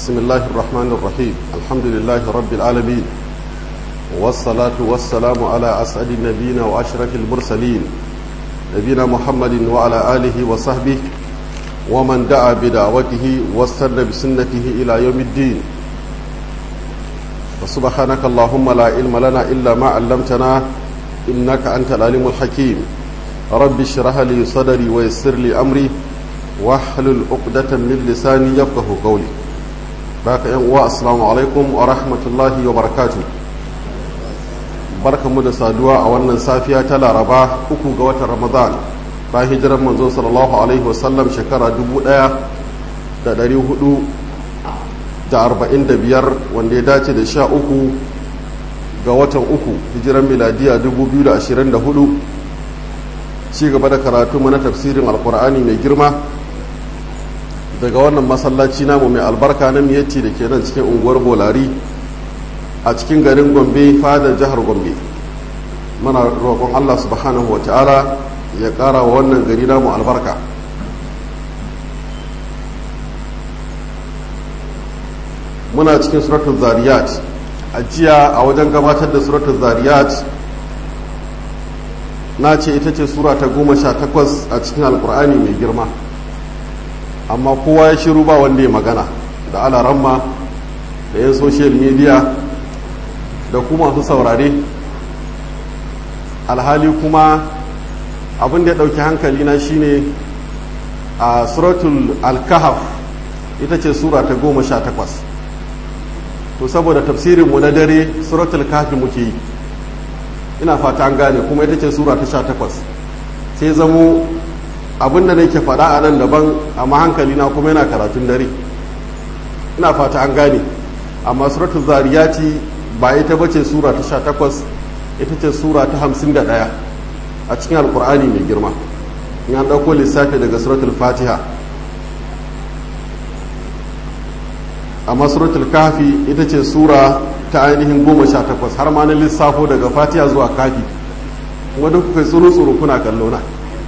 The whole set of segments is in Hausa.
بسم الله الرحمن الرحيم الحمد لله رب العالمين والصلاة والسلام على أسعد النبيين وأشرف المرسلين نبينا محمد وعلى آله وصحبه ومن دعا بدعوته واستنى بسنته إلى يوم الدين وسبحانك اللهم لا علم لنا إلا ما علمتنا إنك أنت العليم الحكيم رب اشرح لي صدري ويسر لي أمري واحلل عقدة من لساني يفقه قولي باك يا السلام عليكم ورحمة الله وبركاته barkamu da saduwa a wannan safiya ta laraba uku ga watan ramadan bayan hijirar manzo sallallahu alaihi wasallam shekara dubu ɗaya da ɗari hudu da arba'in da biyar wanda ya dace da sha uku ga watan uku hijirar miladiya dubu biyu da ashirin da hudu ci gaba da karatu mana tafsirin alkur'ani mai girma daga wannan masallaci namu mai albarka na miyatti da ke nan cikin unguwar bolari a cikin garin gombe fadar jihar gombe muna roƙon allah subhanahu wa ta'ala ya ƙara wa wannan gari namu albarka muna cikin suratun zariyat a jiya a wajen gabatar da suratun zariyat na ce ita ce sura ta goma sha takwas a cikin alkur'ani mai girma amma kowa ya shiru ba wanda ya magana da alaramma da 'yan social media da kuma masu saurare alhali kuma abin da ya ɗauki hankali na shine a suratul alkahaf ita ce sura ta goma sha takwas to saboda tafsirinmu na dare suratul kafi muke yi ina fata an gane kuma ita ce sura ta sha takwas sai zamo abin da nake faɗa a nan daban amma hankali na kuma yana karatun dare ina fata an gane amma suratul zariyati ba ita bace sura ta sha takwas ita ce sura ta hamsin da ɗaya a cikin alkur'ani mai girma in an ɗauko lissafi daga suratul fatiha amma suratul kafi ita ce sura ta ainihin goma sha takwas har ma na lissafo daga fatiha zuwa kafi kuma duk kuka tsuru tsuru kuna kallo na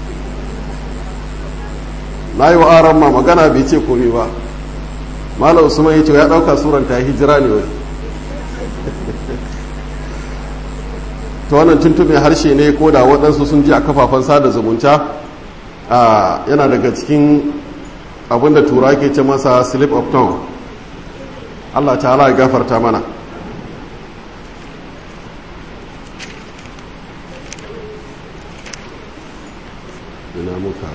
na yi wa aran ma magana bai ce komai ba malam usman ya ce ya ɗauka suran ta hijira ne wai ta wannan tuntube harshe ne ko da waɗansu sun ji a kafafen sada zumunta yana daga cikin abinda tura ke ce masa slip of tongue allah ta'ala ya gafarta mana ina muka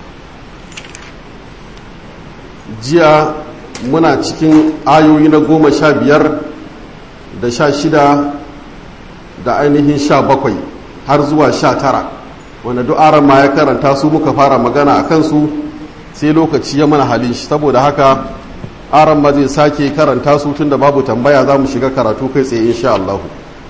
jiya muna cikin ayoyi na goma sha biyar da sha shida da ainihin sha bakwai har zuwa sha tara wanda du'aran ma ya karanta su muka fara magana a kansu sai lokaci ya mana halin shi saboda haka aran ma zai sake karanta su tun da babu tambaya za mu shiga karatu kai tsaye insha Allah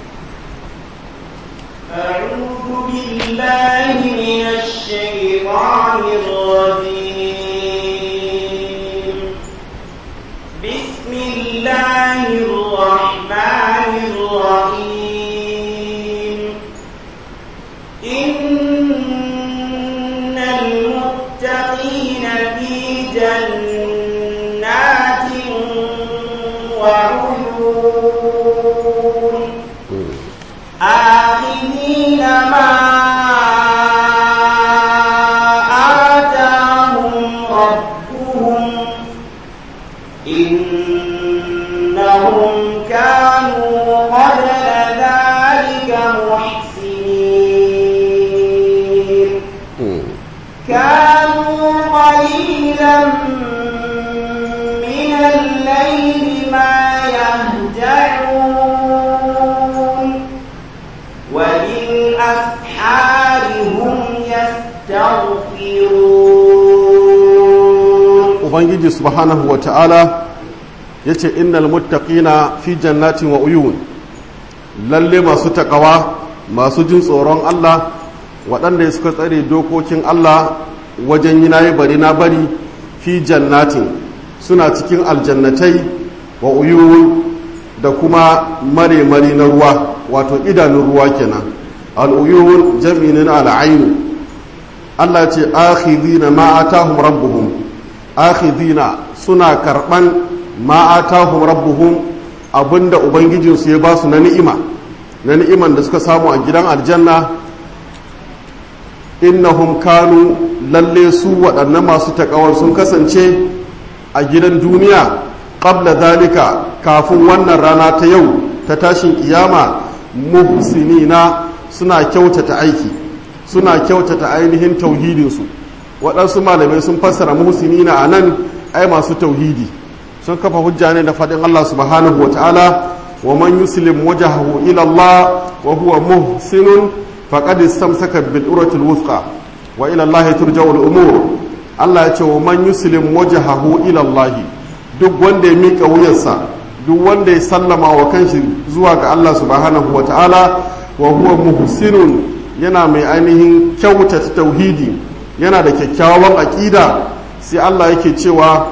بسم الله الرحمن الرحيم إن المتقين في جنات وعيون آخذين ما آتاهم ربهم إنهم كانوا قبل ذلك محسنين كانوا قليلا من الليل ما يهجعون وبالأسحار هم يستغفرون ubangiji subhanahu wa ta'ala ya ce innal muttaqina fi jannatin wa uyun lalle masu takawa masu jin tsoron Allah waɗanda suka tsare dokokin Allah wajen yi nayi bari na bari fi jannatin suna cikin aljannatai wa uyun da kuma mare-mari na ruwa wato idanun ruwa kenan al'uyun jami'in al'ainu Allah ce akhidina ma atahum rabbuhum akhidina suna karban ma atahum rabbuhum abinda ubangijinsu ya ba su na ni'ima na ni'iman da suka samu a gidan aljanna innahum kanu lalle su waɗannan masu takawar sun kasance a gidan duniya qabla zalika kafin wannan rana ta yau ta tashin kiyama muhsinina suna kyautata aiki suna kyautata ainihin tauhidinsu waɗansu malamai sun fassara muhsinina a nan ai masu tauhidi sun kafa hujja ne da faɗin Allah subhanahu wa ta'ala wa man yuslim wajahahu ila Allah wa huwa muhsinun faqad istamsaka bil urwatil wuthqa wa ila Allah turja'u al umur Allah ya ce wa man yuslim wajahahu ila Allah duk wanda ya mika wuyarsa duk wanda ya sallama wa kanshi zuwa ga Allah subhanahu wa ta'ala wa huwa muhsinun yana mai ainihin kyautata tauhidi yana da kyakkyawan aqida sai Allah yake cewa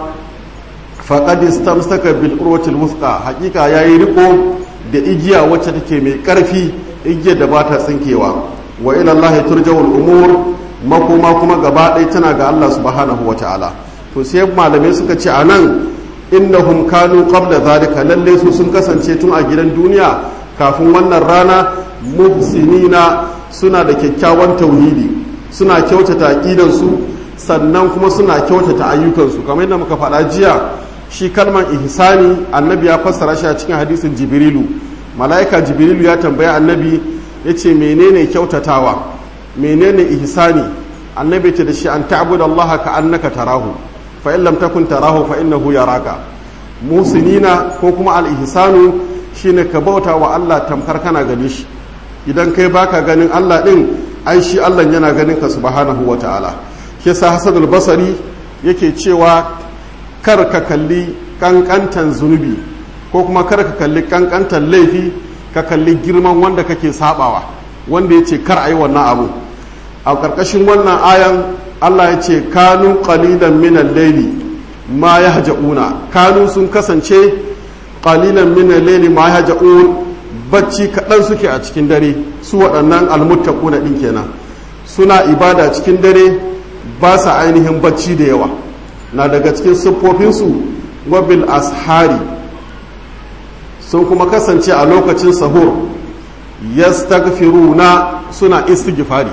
faqad istamsaka bil urwatil wuthqa hakika yayi riko da igiya wacce take mai karfi igiyar da bata tsinkewa wa ila Allah turja'ul umur makoma kuma gaba ɗaya tana ga Allah subhanahu wata'ala to sai malamai suka ce anan innahum kanu qabla zalika lalle su sun kasance tun a gidan duniya kafin wannan rana muhsinina suna da kyakkyawan tauhidi suna kyautata aqidansu sannan kuma suna kyautata ayyukansu kamar yadda muka faɗa jiya shi kalman ihsani annabi ya fassara shi a cikin hadisin jibrilu mala'ika jibrilu ya tambaya annabi ya ce menene kyautatawa menene ihsani annabi ce da shi an ta'budu Allah ka annaka tarahu fa in lam takun tarahu fa innahu yaraka musinina ko kuma al ihsanu shine ka bauta wa Allah tamkar kana gani shi idan kai baka ganin Allah din ai shi Allah yana ganin ka subhanahu wata'ala shi yasa Hasan al-Basri yake cewa kar ka kalli kankantan zunubi ko kuma kar ka kalli kankantan laifi ka kalli girman wanda kake sabawa wanda ya ce kar a yi wannan abu a ƙarƙashin wannan ayan allah ya ce kanu ƙalilan minan laili ma ya haja'una kanu sun kasance ƙalilan minan laili ma ya haja'un bacci kaɗan suke a cikin dare su waɗannan almuttaquna ɗin kenan suna ibada cikin dare ba sa ainihin bacci da yawa na daga cikin siffofinsu wabil ashari sun kuma kasance a lokacin sahur yastaghfiruna suna istighfari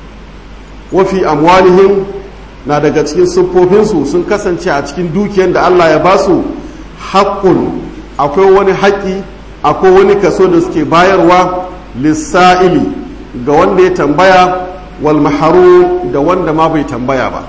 wafi amwalihim na daga cikin siffofinsu sun kasance a cikin dukiyar da Allah ya basu haƙƙun akwai wani haƙƙi akwai wani kaso da suke bayarwa lissa'ili ga wanda ya tambaya wal maharu da wanda ma bai tambaya ba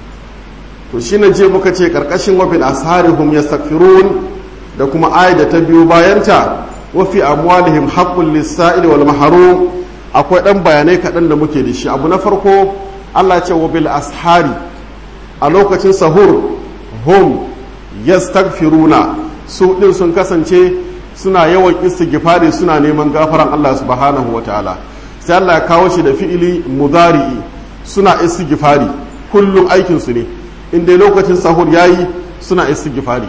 to shi na je muka ce karkashin wafin asharihum yastaghfirun da kuma ayat da ta biyo bayanta wafi amwalihim haqqul lis-sa'il wal mahrum akwai dan bayanai kaɗan da muke da shi abu na farko Allah ce wa bil ashari a lokacin sahur hum yastaghfiruna su din sun kasance suna yawan istighfari suna neman gafaran Allah subhanahu wataala sai Allah ya kawo shi da fi'ili mudari'i suna istighfari kullum aikin su ne in dai lokacin sahur yayi suna istighfari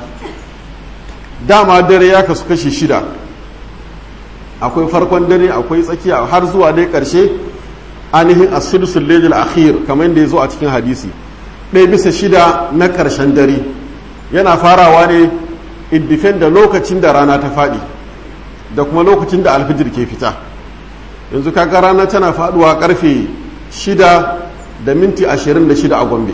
dama dare ya kasu kashi shida akwai farkon dare akwai tsakiya har zuwa dai karshe ainihin asudsul lailil akhir kamar yadda ya zo a cikin hadisi ɗaya bisa shida na ƙarshen dare yana farawa ne iddifen da lokacin da rana ta faɗi da kuma lokacin da alfijir ke fita yanzu kaga rana tana faɗuwa ƙarfe shida da minti ashirin da shida a gombe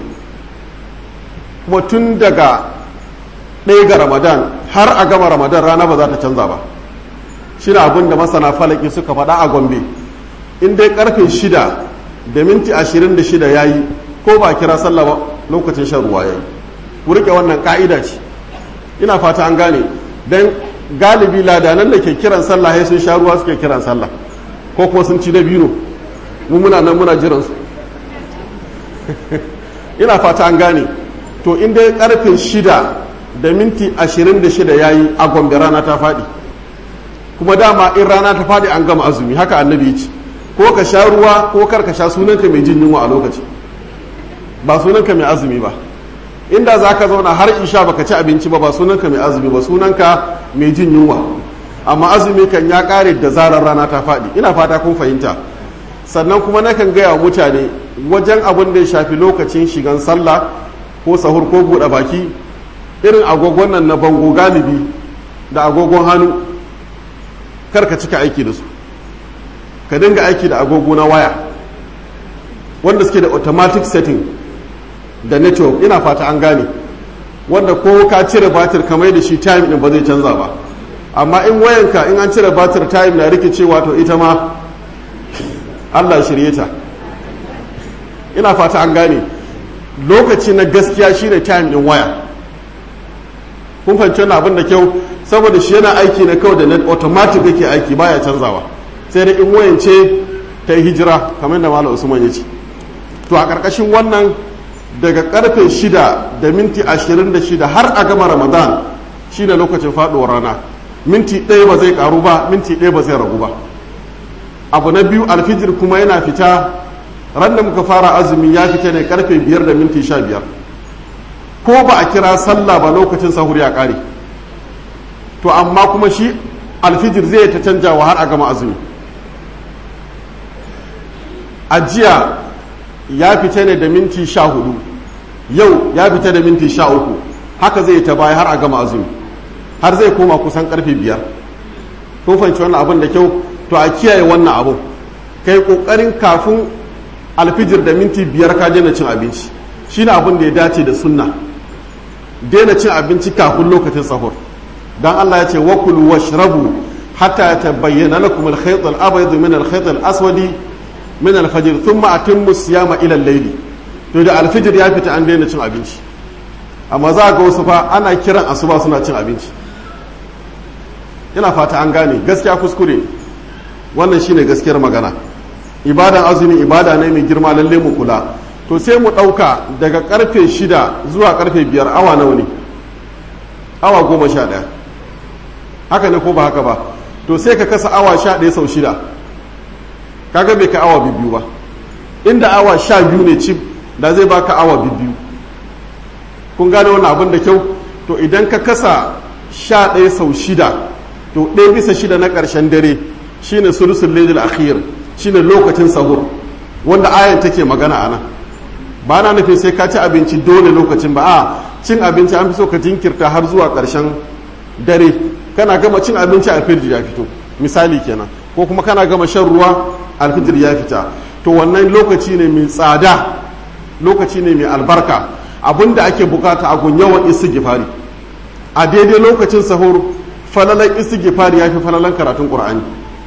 kuma tun daga ɗaya ga ramadan har a gama ramadan rana ba za ta canza ba shi na abin da masana falaki suka faɗa a gombe in dai karfe shida da minti ashirin da shida ya yi ko ba kira sallah ba lokacin shan ruwa ya yi ku riƙe wannan ƙa'ida ce ina fata an gane don galibi ladanan da ke kiran sallah ya sun sha ruwa suke kiran sallah ko kuma sun ci dabino mu muna nan muna jiran su ina fata an gane to in dai karfe shida da minti ashirin da shida ya yi a gombe rana ta faɗi kuma dama in rana ta faɗi an gama azumi haka annabi ce ko ka sha ruwa ko kar ka sha sunanka mai jin yunwa a lokaci ba sunanka mai azumi ba inda za ka zauna har isha baka ci abinci ba ba sunanka mai azumi ba sunanka mai jin yunwa amma azumi kan ya kare da zarar rana ta faɗi ina fata kun fahimta sannan kuma nakan gaya wa mutane wajen abin da ya shafi lokacin shigan sallah ko sahur ko buɗe baki irin agogon nan na bango galibi da agogon hannu karka cika aiki da su ka dinga aiki da agogo na waya wanda suke da automatic setting da network ina fata an gane wanda ko ka cire batir kamar da shi time din ba zai canza ba amma in wayanka in an cire batir time na rikicewa to ita ma Allah shirye ta ina fata an gane lokaci na gaskiya shine time din waya kun fahimci wannan abin da kyau saboda shi yana aiki na kawai da net automatic yake aiki baya canzawa sai da in wayance ta yi hijira kamar da malam usman ya ce to a ƙarƙashin wannan daga karfe shida da minti ashirin da shida har a gama ramadan shine lokacin faɗuwar rana minti ɗaya ba zai ƙaru ba minti ɗaya ba zai ragu ba abu na biyu alfijir kuma yana fita ran da muka fara azumi ya fita ne karfe biyar da minti sha biyar ko ba a kira sallah ba lokacin sahur ya ƙare to amma kuma shi alfijir zai ta canjawa har a gama azumi ajiya ya fita ne da minti sha hudu yau ya fita da minti sha uku haka zai ta baya har a gama azumi har zai koma kusan karfe biyar ko fahimci wannan abin da kyau to a kiyaye wannan abin kai kokarin kafin alfijir da minti biyar ka daina cin abinci shine abin da ya dace da sunna daina cin abinci kafin lokacin sahur dan Allah ya ce wakulu washrabu hatta tabayyana lakum al-khayt al-abyad min al-khayt al-aswadi min al-fajr thumma atimmu siyama ila al-layl to da al-fajr ya fita an daina cin abinci amma za ga wasu fa ana kiran asuba suna cin abinci ina fata an gane gaskiya kuskure wannan shine gaskiyar magana ibadan azumi ibada ne mai girma lalle mu kula to sai mu ɗauka daga karfe shida zuwa karfe biyar awa nawa ne awa goma sha ɗaya haka ne ko ba haka ba to sai ka kasa awa sha ɗaya sau shida kaga bai ka awa biyu ba inda awa sha biyu ne cif da zai baka awa biyu kun gane wannan abin da kyau to idan ka kasa sha ɗaya sau shida to ɗaya bisa shida na ƙarshen dare shine sulusul lailul akhir shine lokacin sahur wanda ayan take magana a nan ba na nufin sai ka ci abinci dole lokacin ba a cin abinci an fi so ka jinkirta har zuwa ƙarshen dare kana gama cin abinci alfijir ya fito misali kenan ko kuma kana gama shan ruwa alfijir ya fita to wannan lokaci ne mai tsada lokaci ne mai albarka abinda ake bukata a gun yawan istighfari a daidai lokacin sahur falalan istighfari ya fi falalan karatun qur'ani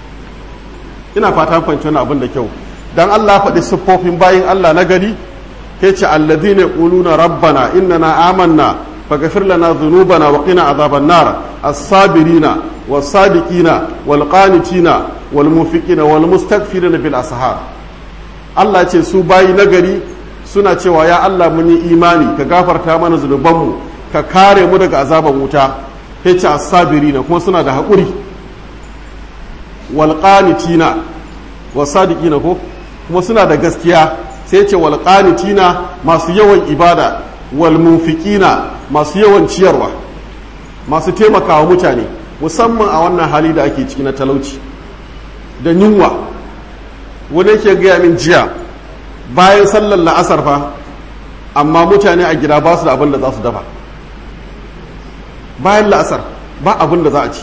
ina fata fahimci wannan abin da kyau dan Allah faɗi siffofin bayin Allah na gari ke ce alladhina yaquluna rabbana innana amanna faghfir lana dhunubana wa qina adhaban nar as-sabirina was-sadiqina wal-qanitina wal-munfiqina wal-mustaghfirina bil ashar Allah ce su bayi na gari suna cewa ya Allah mun yi imani ka gafarta mana zunubanmu ka kare mu daga azaban wuta ke ce as-sabirina kuma suna da haƙuri walƙanitina wasadiƙina ko kuma suna da gaskiya sai ce walƙanitina masu yawan ibada walmunfiƙina masu yawan ciyarwa masu taimakawa mutane musamman a wannan hali da ake ciki na talauci da yunwa wani ke gaya min jiya bayan sallar la'asar fa amma mutane a gida ba su da abin da za su dafa bayan la'asar ba abin da za a ci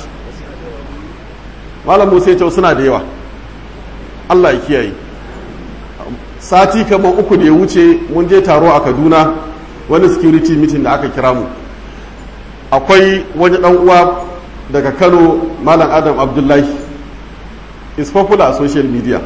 malam musa ya suna da yawa allah ya kiyaye sati kamar uku da ya wuce mun je taro a kaduna wani security meeting da aka kira mu akwai wani dan uwa daga kano malam adam abdullahi is popular a social media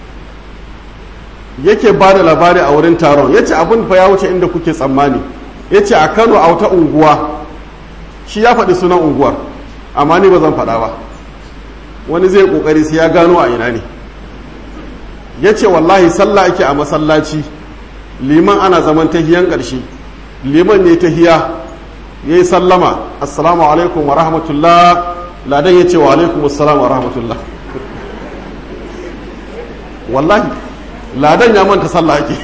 yake ba da labari a wurin taron ya ce abin fa ya wuce inda kuke tsammani ya ce a kano a wata unguwa shi ya faɗi sunan unguwar amma ni ba zan faɗa ba wani zai kokari sai ya gano a ina ne ya ce wallahi sallah ake a masallaci liman ana zaman tahiyan ƙarshe liman ne tahiya ya yi sallama assalamu alaikum wa rahmatullah ladan ya ce wa alaikum assalam wa rahmatullah wallahi ladan ya manta sallah ake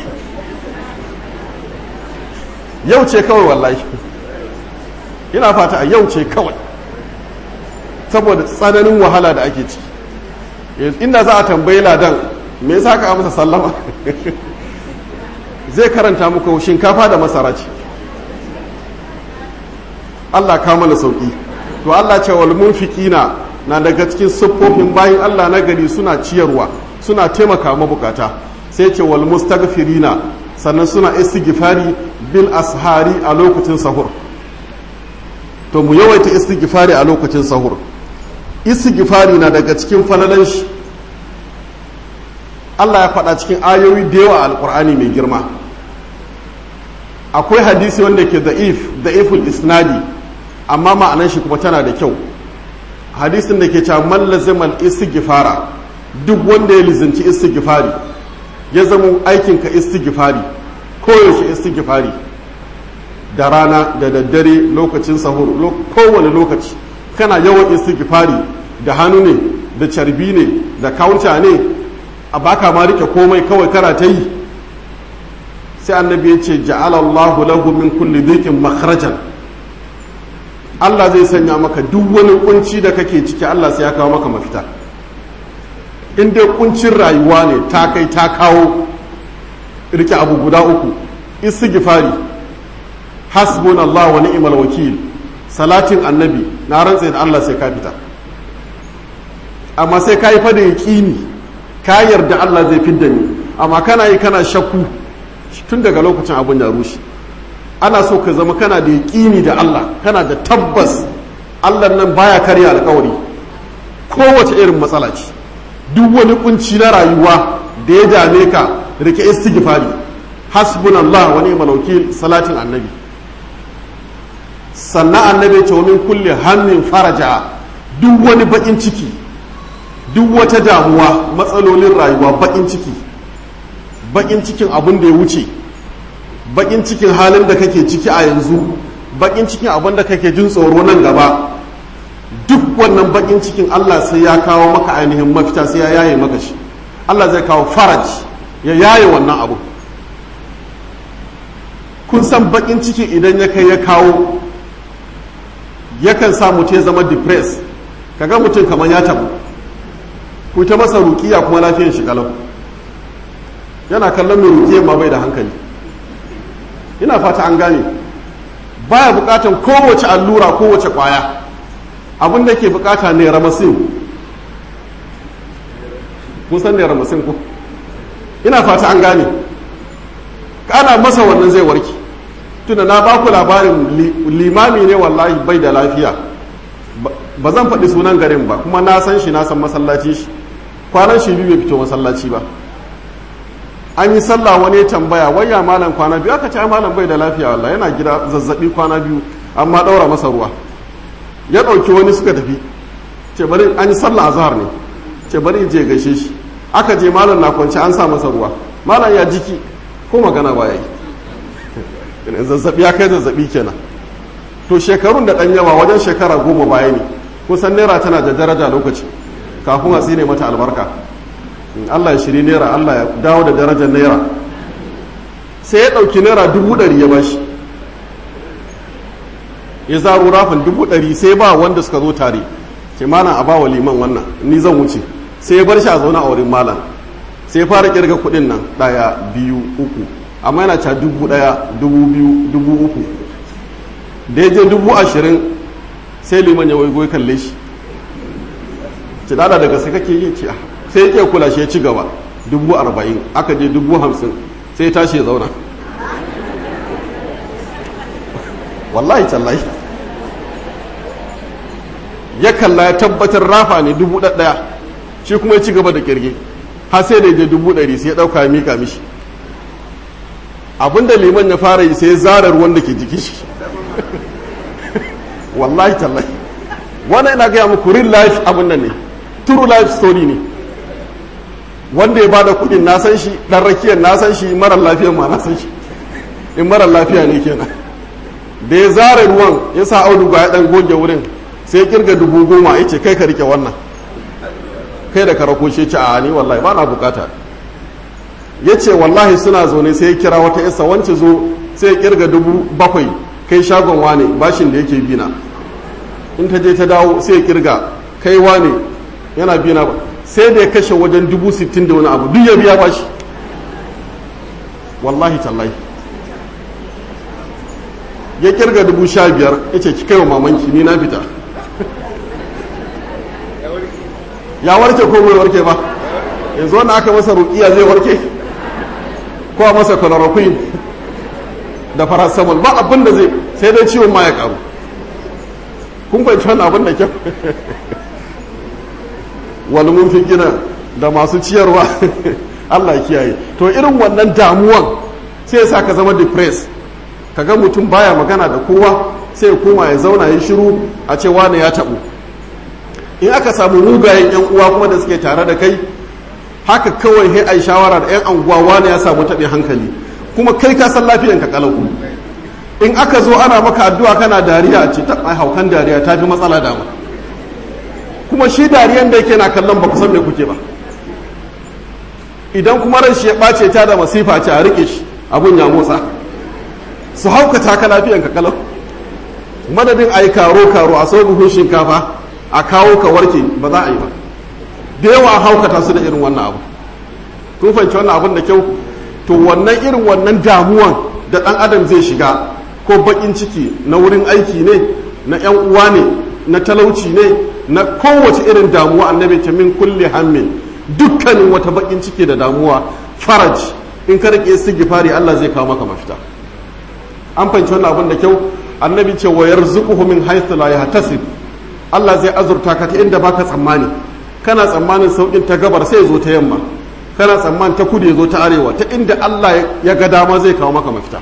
yau ce kawai wallahi ina fata a yau ce kawai saboda tsananin wahala da ake ciki inda za a tambayi ladan me yasa ka masa sallama zai karanta muku shinkafa da masara ce Allah ka mana sauki to Allah ce wal munfiqina na daga cikin siffofin bayin Allah na gari suna ciyarwa suna taimaka mabukata sai ce wal mustaghfirina sannan suna istighfari bil ashari a lokacin sahur to mu yawaita istighfari a lokacin sahur istighfari na daga cikin falalan shi Allah ya faɗa cikin ayoyi da yawa alƙur'ani mai girma akwai hadisi wanda ke da'if da'iful isnadi amma ma'anan shi kuma tana da kyau hadisin da ke cewa man lazimal istighfara duk wanda ya lizinci istighfari ya zama aikinka istighfari koyaushe istighfari da rana da daddare lokacin sahur kowane lokaci kana yawan istighfari da hannu ne da carbi ne da kaunta ne a baka ma rike komai kawai kana ta yi sai annabi ya ce ja'alallahu lahu min kulli dhikin makhrajan Allah zai sanya maka duk wani kunci da kake ciki Allah sai ya kawo maka mafita in dai kuncin rayuwa ne ta kai ta kawo rike abu guda uku istighfari hasbunallahu wa ni'mal wakil salatin annabi na rantsa da Allah sai ka fita amma sai ka yi fada yaqini ka yarda Allah zai fidda ni amma kana yi kana shakku tun daga lokacin abun ya rushe ana so ka zama kana da yaƙini da Allah kana da tabbas Allah nan baya karya alƙawari kowace irin matsala ce duk wani kunci na rayuwa da ya dame ka rike istighfari hasbunallah wa ni'mal wakil salatin annabi sannan annabi ce min kulli hammin faraja duk wani bakin ciki duk wata damuwa matsalolin rayuwa bakin ciki bakin cikin abin da ya wuce bakin cikin halin da kake ciki a yanzu bakin cikin abin da kake jin tsoro nan gaba duk wannan bakin cikin Allah sai ya kawo maka ainihin mafita sai ya yaye maka shi Allah zai kawo faraj ya yaye wannan abu kun san bakin ciki idan ya kai ya kawo yakan sa mutum ya zama depressed kaga mutum kamar ya tabu ku ta masa rukiya kuma lafiyar shi kalau yana kallon mai rukiyar ma bai da hankali ina fata an gane baya bukatan kowace allura kowace kwaya abin da ke bukata ne ramasin kun san ne ramasin ku ina fata an gane kana masa wannan zai warke tunda na ba ku labarin limami ne wallahi bai da lafiya ba zan faɗi sunan garin ba kuma na san shi na san masallaci shi kwanan shi biyu bai fito masallaci ba an yi sallah wani tambaya waya malam kwana biyu aka ce malam bai da lafiya wallahi yana gida zazzabi kwana biyu amma daura masa ruwa ya ɗauki wani suka tafi ce bari an yi sallah azhar ne ce bari je gaishe shi aka je malam na kwance an sa masa ruwa malam ya jiki ko magana ba yi zazzabi ya kai zazzabi kenan to shekarun da ɗan yawa wajen shekara goma baya ne kusan naira tana da daraja lokaci kafin a tsine mata albarka Allah ya shiri naira Allah ya dawo da darajar naira sai ya ɗauki naira dubu ɗari ya bashi ya zaro rafin dubu ɗari sai ba wanda suka zo tare ce malam a bawa liman wannan ni zan wuce sai ya bar shi a zaune a wurin malam sai ya fara kirga kuɗin nan ɗaya biyu uku amma yana ca dubu ɗaya dubu biyu dubu uku da ya je dubu ashirin sai liman ya waigo ya kalle shi ci dada daga sai kake yi ce sai ya kula shi ya ci gaba dubu arba'in aka je dubu hamsin sai ya tashi ya zauna wallahi tallahi ya kalla ya tabbatar rafa ne dubu ɗaya shi kuma ya ci gaba da kirge har sai da ya je dubu ɗari sai ya ɗauka ya mika mishi abinda liman ya fara yi sai ya zara ruwan da ke jikin shi wallahi tallahi wannan ina gaya muku real life abin nan ne true life story ne wanda ya bada kudin na san shi dan rakiyar na san shi marar lafiya ma na san shi in marar lafiya ne kenan da ya zara ruwan ya sa auduga ya dan goge wurin sai ya kirga dubu goma ya ce kai ka rike wannan kai da karako shi ce a ni wallahi ba na bukata ya ce wallahi suna zaune sai ya kira wata isa wance zo sai ya kirga dubu bakwai kai shagon wane bashin da yake bina in ta je ta dawo sai ya kirga kai wane yana bina ba sai da ya kashe wajen dubu sittin da wani abu duk ya biya bashi wallahi tallahi ya kirga dubu sha biyar ya ce ki kai wa mamanki ni na fita ya warke ko bai warke ba yanzu wanda aka masa rukiya zai warke ko a masa chloroquine da paracetamol ba abin da zai sai dai ciwon ma ya karu kun fahimci wannan abin da kyau wani mun fi gina da masu ciyarwa Allah ya kiyaye to irin wannan damuwan sai ya sa ka zama depressed ka ga mutum baya magana da kowa sai ya koma ya zauna ya shiru a ce wane ya taɓu in aka samu mugayen yan uwa kuma da suke tare da kai haka kawai sai ai shawara da yan anguwa wane ya samu taɓin hankali kuma kai ka san lafiyanka kalau in aka zo ana maka addu'a kana dariya a ce ta ai haukan dariya ta fi matsala dama kuma shi dariyan da yake na kallon ba ku san me kuke ba idan kuma ran shi ya ɓace ta da masifa ce a rike shi abun ya motsa su haukata ka lafiyan ka kalau madadin a yi karo karo a sau buhun shinkafa a kawo ka warke ba za a yi ba da yawa a haukata su da irin wannan abu kun fahimci wannan abun da kyau to wannan irin wannan damuwan da ɗan adam zai shiga ko baƙin ciki na wurin aiki ne na 'yan uwa ne na talauci ne na kowace irin damuwa annabi ce min kulli hammin dukkanin wata bakin ciki da damuwa faraj in ka rike istighfari Allah zai kawo maka mafita an fahimci wannan abin da kyau annabi ce wa yarzuquhu min haythu la yahtasib Allah zai azurta ka ta inda baka tsammani kana tsammanin saukin ta gabar sai zo ta yamma kana tsammanin ta kudu ya zo ta arewa ta inda Allah ya ga dama zai kawo maka mafita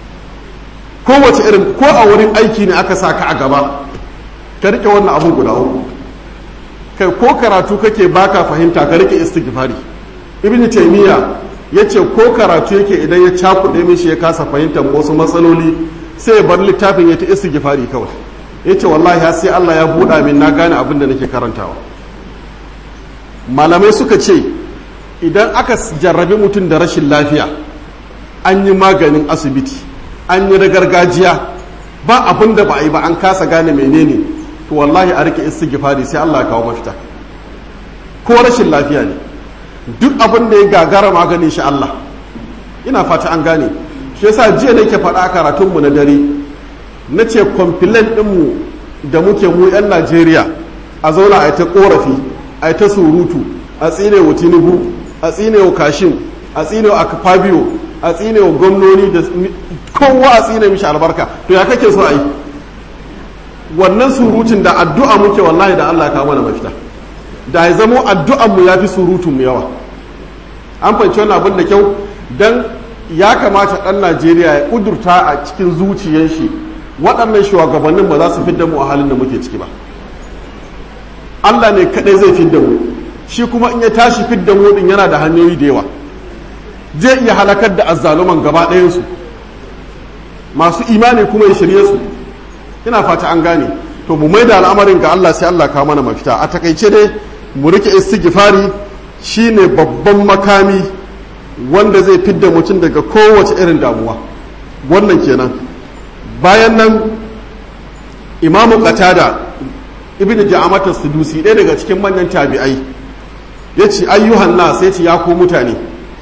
kowace irin ko a wurin aiki ne aka sa ka a gaba ka rike wannan abun guda uku kai ko karatu kake baka fahimta ka rike istighfari ibnu taymiya yace ko karatu yake idan ya cakuɗe mishi ya kasa fahimtar wasu matsaloli sai ya bar littafin ya ta istighfari kawai yace wallahi har sai Allah ya buɗa min na gane abin da nake karantawa malamai suka ce idan aka jarrabi mutum da rashin lafiya an yi maganin asibiti an yi da gargajiya ba abin da ba a yi ba an kasa gane menene to wallahi a rike istighfari sai Allah ya kawo mafita ko rashin lafiya ne duk abin da ya gagara maganin shi Allah ina fata an gane shi yasa jiya nake faɗa a karatun mu na dare na ce complaint din mu da muke mu yan Najeriya a zauna a ta korafi a ta surutu a tsine wa Tinubu a tsine wa Kashim a tsine wa Akpabio a tsine wa gwamnoni da kowa a tsine mishi albarka to ya kake so a yi wannan surutun da addu'a muke wallahi da Allah ya kawo mana mafita da ya zamo addu'an mu yafi surutun mu yawa an fahimci wannan abin da kyau dan ya kamata dan Najeriya ya kudurta a cikin zuciyar shi waɗannan shugabannin ba za su fidda mu a halin da muke ciki ba Allah ne kadai zai fidda mu shi kuma in ya tashi fidda mu din yana da hanyoyi da yawa zai iya halakar da azzaluman gaba ɗayansu masu imani kuma ya shirye su ina fata an gane to mu mai da al'amarin ga Allah sai Allah kawo mana mafita a takaice dai mu rike istighfari shine babban makami wanda zai fidda mutum daga kowace irin damuwa wannan kenan bayan nan imamu qatada ibn ja'amat as-sudusi ɗaya daga cikin manyan tabi'ai yace ayyuhan nas yace ya ku mutane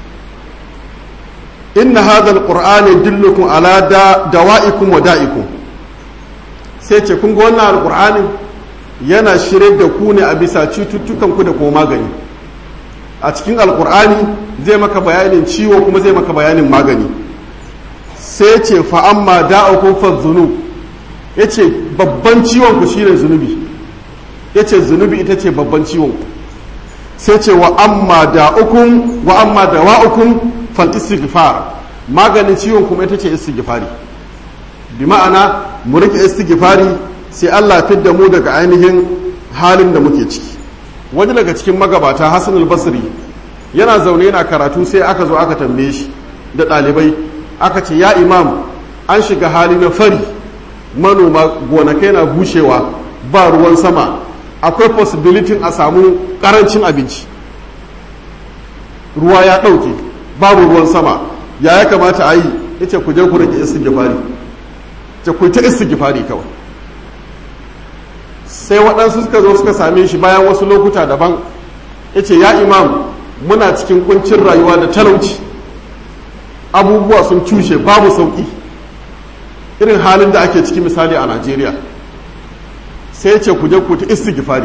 inna hadha al-qur'ana yadullukum ala dawa'ikum wa da'ikum sai ce kun ga wannan alkur'anin yana shirye da ku ne a bisa cututtukan ku da kuma magani a cikin alkur'ani zai maka bayanin ciwo kuma zai maka bayanin magani sai ce fa amma da'ukum fa zunub yace babban ciwon ku shine zunubi yace zunubi ita ce babban ciwon ku sai ce wa amma da'ukum wa amma dawa'ukum fal istighfar maganin ciwon kuma ita ce istighfari bi ma'ana mu rike istighfari sai Allah fidda mu daga ainihin halin da muke ciki wani daga cikin magabata Hassan al-Basri yana zaune yana karatu sai aka zo aka tambaye shi da ɗalibai aka ce ya imam an shiga hali na fari manoma gonakai na bushewa ba ruwan sama akwai possibility a samu ƙarancin abinci ruwa ya ɗauke babu ruwan sama ya ya kamata a yi ya ce ku je ku rage istighfari ce ku ta istighfari kawai sai waɗansu suka zo suka same shi bayan wasu lokuta daban ya ce ya imam muna cikin kuncin rayuwa da talauci abubuwa sun cushe babu sauƙi irin halin da ake ciki misali a najeriya sai ce ku je ku ta istighfari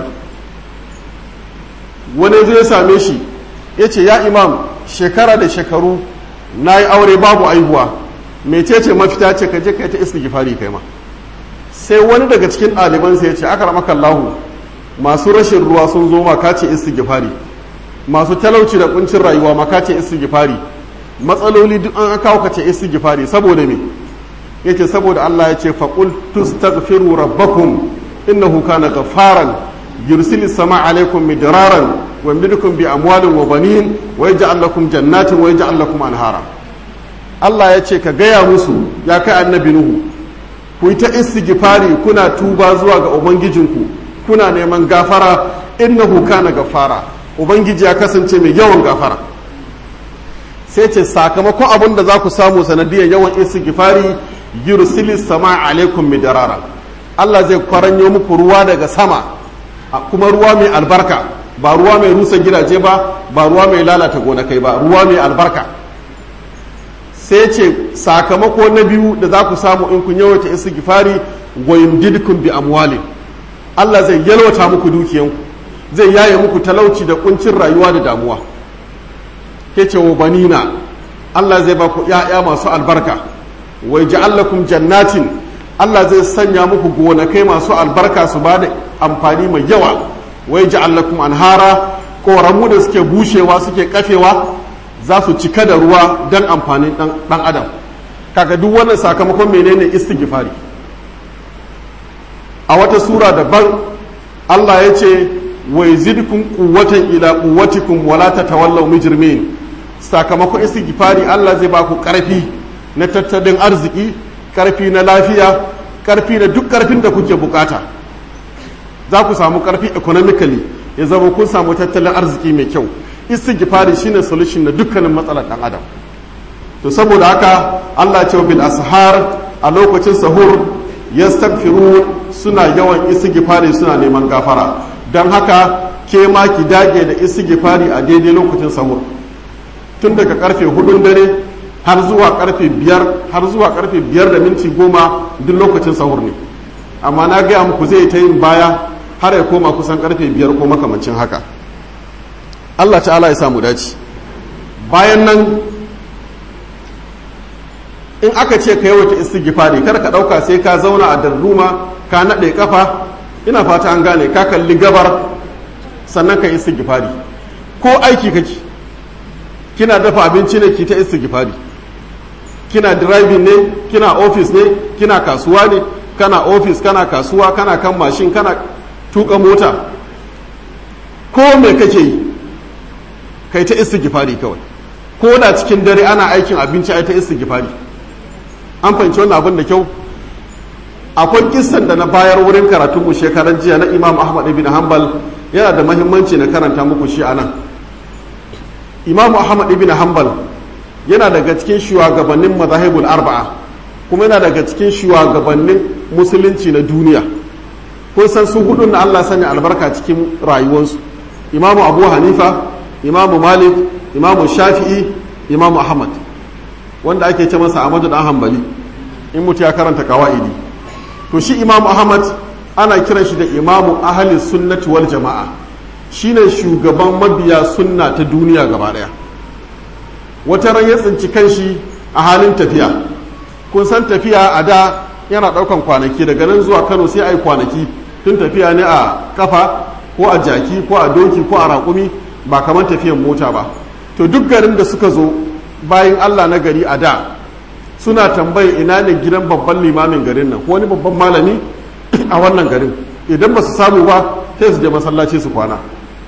wani zai same shi ya ce ya imam shekara da shekaru na yi aure babu aihuwa mecece mafita ce ka je ka yi ta istighfari kai ma sai wani daga cikin ɗalibansa ya ce aka ramaka lahu masu rashin ruwa sun zo ma ka ce istighfari masu talauci da kuncin rayuwa ma ka ce istighfari matsaloli duk an kawo ka ce istighfari saboda me yace saboda Allah ya ce faqul tastaghfiru rabbakum innahu kana ghafaran yursilis sama alaikum midraran wa yamdidukum bi amwalin wa banin wa yaj'al lakum jannatin wa yaj'al lakum anhara Allah ya ce ka gaya musu ya kai annabi nuhu ku yi ta istighfari kuna tuba zuwa ga ubangijinku kuna neman gafara innahu kana gafara ubangiji ya kasance mai yawan gafara sai ce sakamakon abin da za ku samu sanadiyar yawan istighfari yursilis sama alaikum midarara Allah zai kwaranyo muku ruwa daga sama kuma ruwa mai albarka ba ruwa mai rusa gidaje ba ba ruwa mai lalata gonakai ba ruwa mai albarka sai ce sakamako na biyu da za ku samu in kun yawaita istighfari wa yumdidukum bi amwalin Allah zai yalwata muku dukiyanku zai yaye muku talauci da kuncin rayuwa da damuwa ke ce wa banina Allah zai ba ku ‘ya'ya masu albarka wai ja'allakum jannatin Allah zai sanya muku gonakai masu albarka su ba da amfani mai yawa wai ja'allakum anhara ƙoramu da suke bushewa suke kafewa za su cika da ruwa don amfanin ɗan adam kaga duk wannan sakamakon menene istighfari a wata sura daban Allah ya ce wai zidkun quwwatan ila quwwatikum wala tatawallaw mujrimin sakamakon istighfari Allah zai ba ku karfi na tattalin arziki karfi na lafiya karfi na duk karfin da kuke bukata za ku samu karfi economically ya zama kun samu tattalin arziki mai kyau istighfari shine solution na dukkanin matsalar dan adam to saboda haka Allah ya ce bil ashar a lokacin sahur yastaghfiru suna yawan istighfari suna neman gafara dan haka ke ma ki dage da istighfari a daidai lokacin sahur tun daga karfe hudun dare har zuwa karfe biyar har zuwa karfe biyar da minti goma duk lokacin sahur ne amma na gaya muku zai ta yin baya har ya koma kusan karfe biyar ko makamancin haka Allah ta'ala ya samu dace bayan nan in aka ce ka yawaita istighfari kar ka dauka sai ka zauna a darduma ka nade kafa ina fata an gane ka kalli gabar sannan ka istighfari ko aiki kake kina dafa abinci ne ki ta istighfari kina driving ne kina office ne kina kasuwa ne kana office kana kasuwa kana kan mashin kana tuka mota ko me kake yi kai ta istighfari kawai ko da cikin dare ana aikin abinci ai ta istighfari an fahimci wannan abin da kyau akwai kissan da na bayar wurin karatun mu shekaran jiya na Imam Ahmad ibn Hanbal yana da mahimmanci na karanta muku shi anan Imam Ahmad ibn Hanbal yana daga cikin shugabannin mazahibul arba'a kuma yana daga cikin shugabannin musulunci na duniya kun san su hudun na Allah sanya albarka cikin rayuwarsu Imam Abu Hanifa Imam Malik Imam Shafi'i Imam Ahmad wanda ake ce masa Ahmadu dan Hanbali in mutu ya karanta kawaidi to shi Imam Ahmad ana kiran shi da Imamu ahli sunnati wal jama'a shine shugaban mabiya sunna ta duniya gaba daya wata ran ya tsinci kanshi a halin tafiya kun san tafiya a da yana daukan kwanaki daga nan zuwa Kano sai ai kwanaki tun tafiya ne a kafa ko a jaki ko a doki ko a raƙumi ba kamar tafiyan mota ba to duk garin da suka zo bayan Allah na gari a da suna tambayi ina ne gidan babban limamin garin nan wani babban malami a wannan garin idan ba su samu ba sai su je masallaci su kwana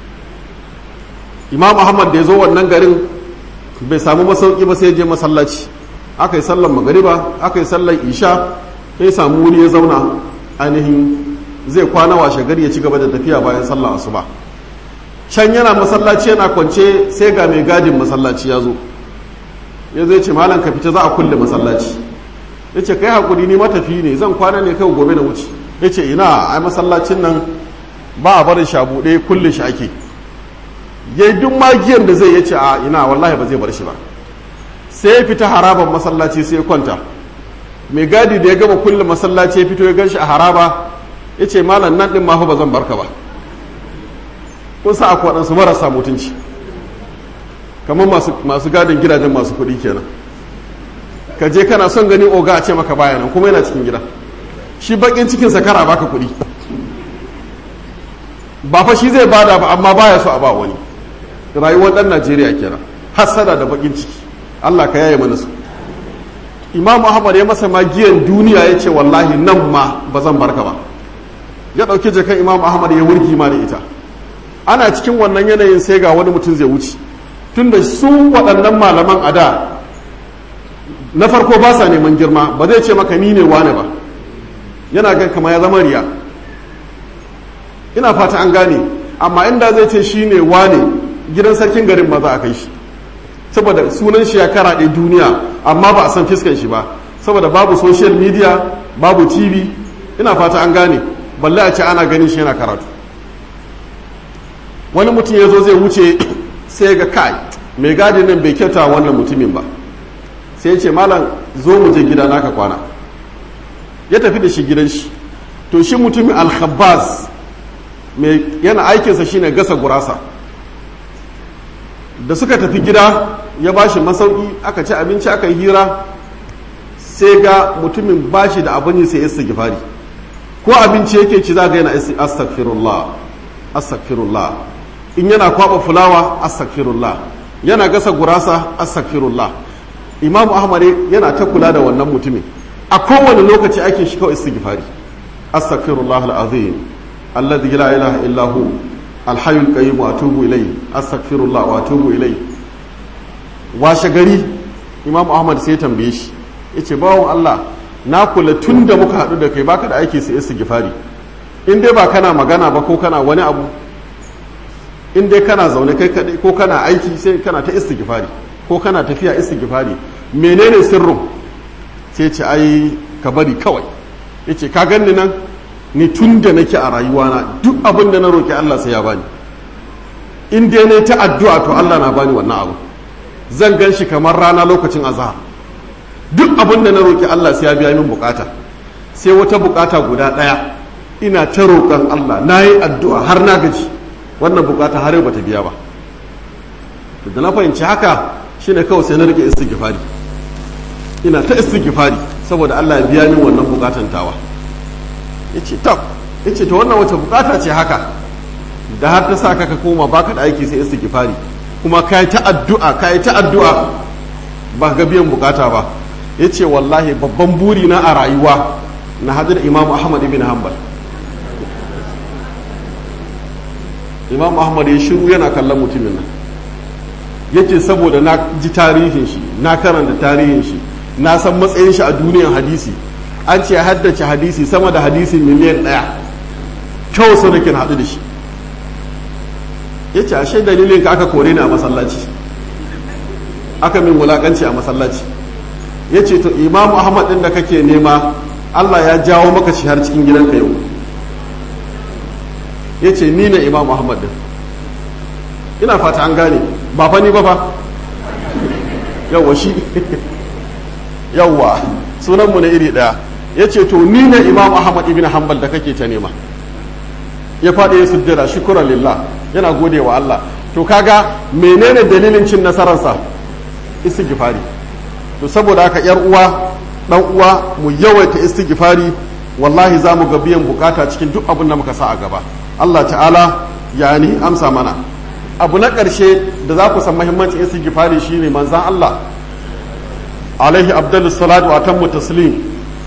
imam ahmad da ya zo wannan garin bai samu masauki ba sai je masallaci aka yi sallan magariba aka yi sallan isha ya samu wuri ya zauna ainihin zai kwana washe gari ya ci gaba da tafiya bayan sallan asuba can yana masallaci yana kwance sai ga mai gadin masallaci ya zo ya zai ce malam ka fita za a kulle masallaci ya ce kai hakuri ni matafi ne zan kwana ne kai gobe na wuce ya ce ina ai masallacin nan ba a barin shabu ɗaya kulle shi ake ya yi duk magiyar da zai ya ce a ina wallahi ba zai bar shi ba sai ya fita haraban masallaci sai ya kwanta mai gadi da ya gama kulle masallaci ya fito ya gan shi a haraba ya ce malam nan ɗin mafi ba zan barka ba kun sa akwai waɗansu marasa mutunci kamar masu gadin gidajen masu kuɗi kenan ka je kana son gani oga a ce maka baya nan kuma yana cikin gida shi bakin cikin sa kara baka kuɗi ba fa shi zai bada ba amma baya so a ba wani rayuwar ɗan najeriya kenan hassada da bakin ciki allah ka yaye mana su imam ahmad ya masa magiyan duniya ya ce wallahi nan ma ba zan barka ba ya ɗauki jakan imam ahmad ya wurgi ma da ita ana cikin wannan yanayin sai ga wani mutum zai wuce tunda su waɗannan malaman a da na farko ba sa neman girma ba zai ce maka ni ne wane ba yana gan kama ya zama riya ina fata an gane amma inda zai ce shi ne wane gidan sarkin garin ma za a kai shi saboda sunan shi ya karaɗe duniya amma ba a san fiskan shi ba saboda babu social media babu tv ina fata an gane balle a ce ana ganin shi yana karatu wani mutum ya zo zai wuce sai ga kai mai gadi nan bai kyauta wannan mutumin ba sai ce malam zo mu je gida naka kwana ya tafi da shi gidan shi to shi mutumin alkhabaz mai yana aikinsa shine gasa gurasa da suka tafi gida ya ba shi masauki aka ci abinci aka yi hira sai ga mutumin ba shi da abin sai ya gifari ko abinci yake ci za ga yana astaghfirullah astaghfirullah in yana kwaba fulawa astaghfirullah yana gasa gurasa astaghfirullah imamu ahmad yana ta kula da wannan mutumin a kowane lokaci ake shi kawai istighfari astaghfirullah alazim alladhi la ilaha illa hu alhayyul qayyum wa atubu ilayhi astaghfirullah wa atubu ilayhi washe gari imamu ahmad sai tambaye shi yace bawon Allah na kula tun da muka haɗu da kai baka da aiki sai istighfari in dai ba kana magana ba ko kana wani abu in dai kana zaune kai kadai ko kana aiki sai kana ta istighfari ko kana tafiya istighfari menene sirrin sai ce ai ka bari kawai yace ka ganni nan ni tun da nake a rayuwana duk abin da na roki Allah sai ya bani in dai ne ta addu'a to Allah na bani wannan abu zan gan shi kamar rana lokacin azhar duk abin da na roki Allah sai ya biya min bukata sai wata bukata guda daya ina ta roƙon Allah na yi addu'a har na gaji wannan bukata har yau bata biya ba da na fahimci haka shine kawai sai na rike istighfari ina ta istighfari saboda Allah ya biya min wannan bukatan tawa yace tab yace to wannan wace bukata ce haka da har ta sa ka koma baka da aiki sai istighfari kuma kai ta addu'a kai ta addu'a ba ga biyan bukata ba yace wallahi babban buri na a rayuwa na hadin Imam Ahmad ibn Hanbal Imam Ahmad ya shiru yana kallon mutumin nan yace saboda na ji tarihin shi na karanta tarihin shi na san matsayin shi a duniyar hadisi an ce haddace hadisi sama da hadisi miliyan ɗaya kyau sau da haɗu da shi ya ce ashe dalilin ka aka kore ni a masallaci aka min wulaƙanci a masallaci ya ce to imamu ahmad ɗin da kake nema allah ya jawo maka shi har cikin gidanka yau ya ce ni ne imamu ahmad ɗin ina fata an gane ba fa ni ba fa yawwa shi yawwa sunanmu na iri ɗaya ya ce to ni ne imam ahmad ibn hanbal da kake ta nema ya faɗi ya sujjada shukura lillah yana gode wa Allah to kaga menene dalilin cin nasararsa istighfari to saboda haka yar uwa dan uwa mu yawaita istighfari wallahi za mu ga biyan bukata cikin duk abin da muka sa a gaba Allah ta'ala ya ni amsa mana abu na ƙarshe da za ku san muhimmancin istighfari shine manzan Allah alaihi abdullu salatu wa tammu taslim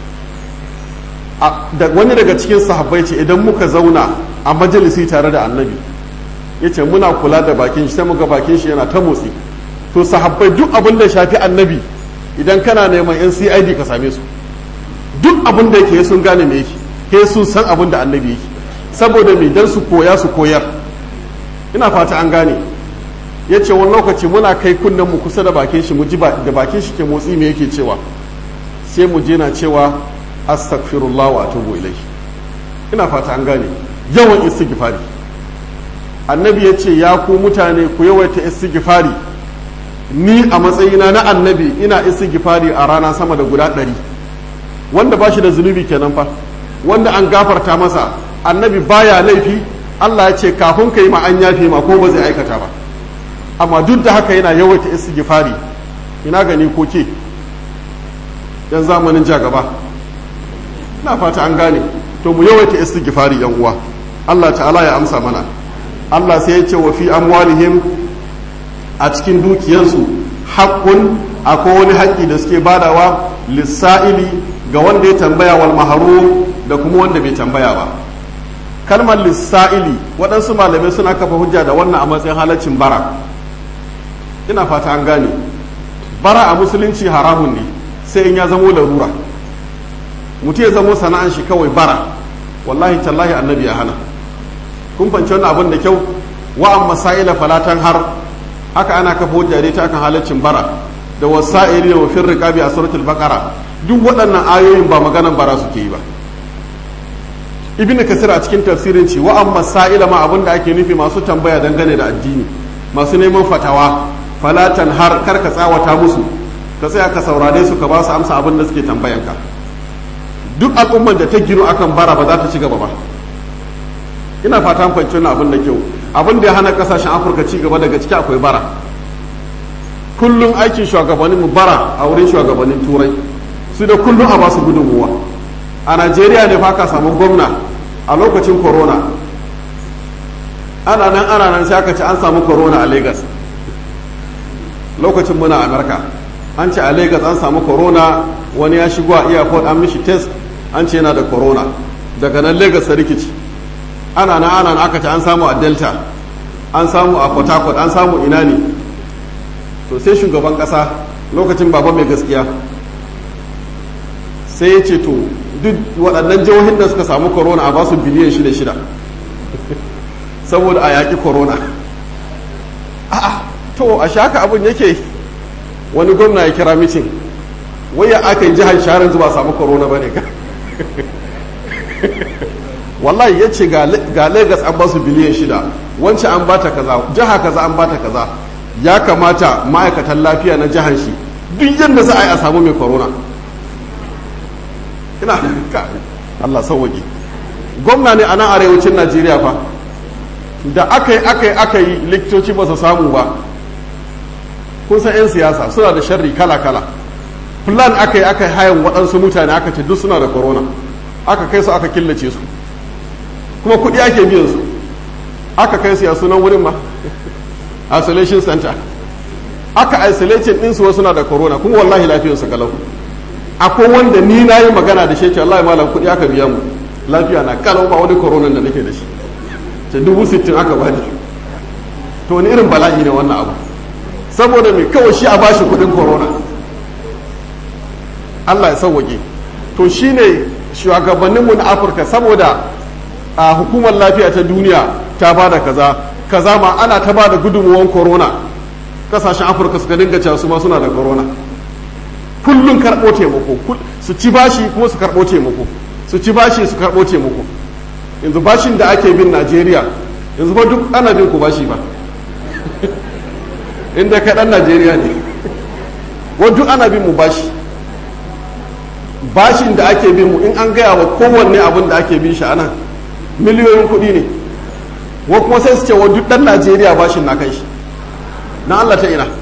da wani daga cikin sahabbai ce idan muka zauna a majalisi tare da annabi ya ce muna kula da bakin shi sai muga bakin shi yana ta motsi to sahabbai duk abin da shafi annabi idan kana neman yan cid ka same su duk abin da yake sun gane me yake ke sun san abin da annabi yake saboda me dan su koya su koyar ina fata an gane ya ce wani lokaci muna kai kunnen mu kusa da bakin shi mu ji da bakin shi ke motsi me yake cewa sai mu je na cewa astaghfirullah wa atubu ilai ina fata an gane yawan istighfari annabi ya ce ya ku mutane ku yawaita istighfari ni a matsayina na annabi ina istighfari a rana sama da guda ɗari wanda ba shi da zunubi kenan fa wanda an gafarta masa annabi baya laifi Allah ya ce kafin ka yi ma an yafe ma ko ba zai aikata ba amma duk da haka yana yawaita istighfari ina gani ko ke yan zamanin ja gaba na fata an gane to mu yawaita istighfari yan uwa Allah ta'ala ya amsa mana Allah sai ya ce wa fi amwalihim a cikin dukiyansu haqqun akwai wani haƙƙi da suke badawa lissa'ili ga wanda ya tambaya wal maharum da kuma wanda bai tambaya ba kalmar lissa'ili waɗansu malamai suna kafa hujja da wannan a matsayin halaccin bara ina fata an gane bara a musulunci haramun ne sai in ya zamo larura mutum ya zamo sana'an shi kawai bara wallahi tallahi annabi ya hana kun fanci wannan abin da kyau wa amma sa'ila falatan har haka ana kafa hujja dai ta kan halaccin bara da wasa'ili da wafin riqabi a suratul baqara duk waɗannan ayoyin ba maganan bara suke yi ba ibn kasir a cikin tafsirin ce wa amma sa'ila ma abin da ake nufi masu tambaya dangane da addini masu neman fatawa falatan har kar ka tsawata musu ka tsaya ka saurare su ka ba su amsa abin da suke tambayanka duk al'umman da ta gino akan bara ba za ta ci gaba ba ina fata an fahimci wannan abin da kyau abin da ya hana kasashen afirka ci gaba daga ciki akwai bara kullum aikin shugabannin mu bara a wurin shugabannin turai su da kullum a basu gudunmuwa a najeriya ne fa ka samu gwamna a lokacin corona ana nan ana nan sai aka ce an samu corona a lagos lokacin muna amurka an ce a lagos an samu corona wani ya shigo a airport an mishi test an ce yana da corona daga nan lagos ta rikici ana nan ana nan aka ce an samu a delta an samu a port harcourt an samu ina ne to sai shugaban kasa lokacin baba mai gaskiya sai ya ce to duk waɗannan jihohin da suka samu corona a basu biliyan shida shida saboda a yaƙi corona a'a to a shaka abin yake wani gwamna ya kira mitin waya aka yi jihar sharon zuba samu corona ba ne ka wallahi ya ce ga lagos an basu biliyan shida wancan an bata kaza jiha kaza an bata kaza ya kamata ma'aikatan lafiya na jihar shi duk yadda za a yi a samu mai corona ina ka Allah sauwaƙe gwamna ne a nan arewacin najeriya fa da aka yi aka yi aka yi likitoci ba su samu ba kun san 'yan siyasa suna da sharri kala-kala plan aka yi aka yi hayan waɗansu mutane aka ce duk suna da corona aka kai su aka killace su kuma kuɗi ake biyan su aka kai su ya sunan wurin ma isolation center aka isolation ɗinsu wasu na da corona kuma wallahi lafiyarsu kalau akwai wanda ni na yi magana da shi wallahi malam kuɗi aka biya mu lafiya na kalau ba wani corona da nake da shi ce dubu sittin aka bani to wani irin bala'i ne wannan abu saboda mai kawai shi a bashi kuɗin corona Allah ya sauwaƙe to shine shugabanninmu na afirka saboda a hukumar lafiya ta duniya ta ba da kaza kaza ma ana ta ba da gudunmuwan corona kasashen afirka suka dinga cewa su ma suna da corona kullum karɓo taimako su ci bashi kuma su karɓo taimako su ci bashi su karɓo taimako yanzu bashin da ake bin najeriya yanzu ba duk ana bin ku bashi ba inda ka ɗan najeriya ne wa duk ana bin mu bashi bashin da ake bin mu in an gaya wa kowanne abin da ake bin shi a nan miliyoyin kuɗi ne wa kuma sai su ce wa duk ɗan najeriya bashin na kai shi na allah ta ina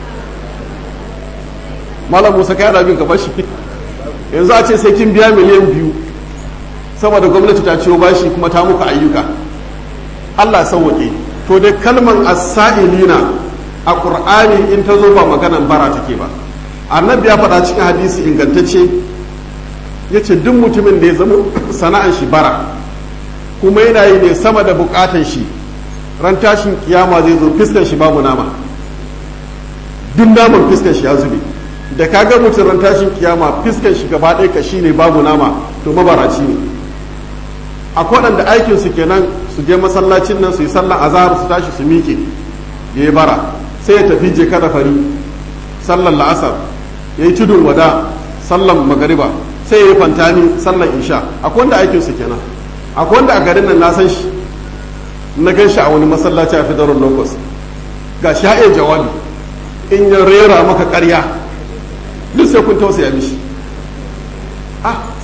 malam musa kai ana bin ka bashi yanzu a ce sai kin biya miliyan biyu saboda gwamnati ta ciwo bashi kuma ta muka ayyuka allah sauwaƙe to dai kalman as-sa'ilina a qur'ani in ta zo ba maganan bara take ba annabi ya faɗa cikin hadisi ingantacce ya ce duk mutumin da ya zama sana'an shi bara kuma yana yi ne sama da bukatan shi ran tashin kiyama zai zo fiskan shi babu nama duk naman fiskan shi ya zube da ka ga mutum ran tashin kiyama fiskan shi gaba ɗaya kashi ne babu nama to mabaraci ne akwai waɗanda aikin su kenan su je masallacin nan su yi sallan azhar su tashi su miƙe ya yi bara sai ya tafi je kada fari sallan la'asar ya yi tudun wada sallan magariba sai ya yi fantani sallan isha akwai wanda aikin su kenan akwai wanda a garin nan na san shi na gan shi a wani masallaci a federal locus ga shi ya jawabi in ya rera maka karya duk sai kun tausaya mishi ah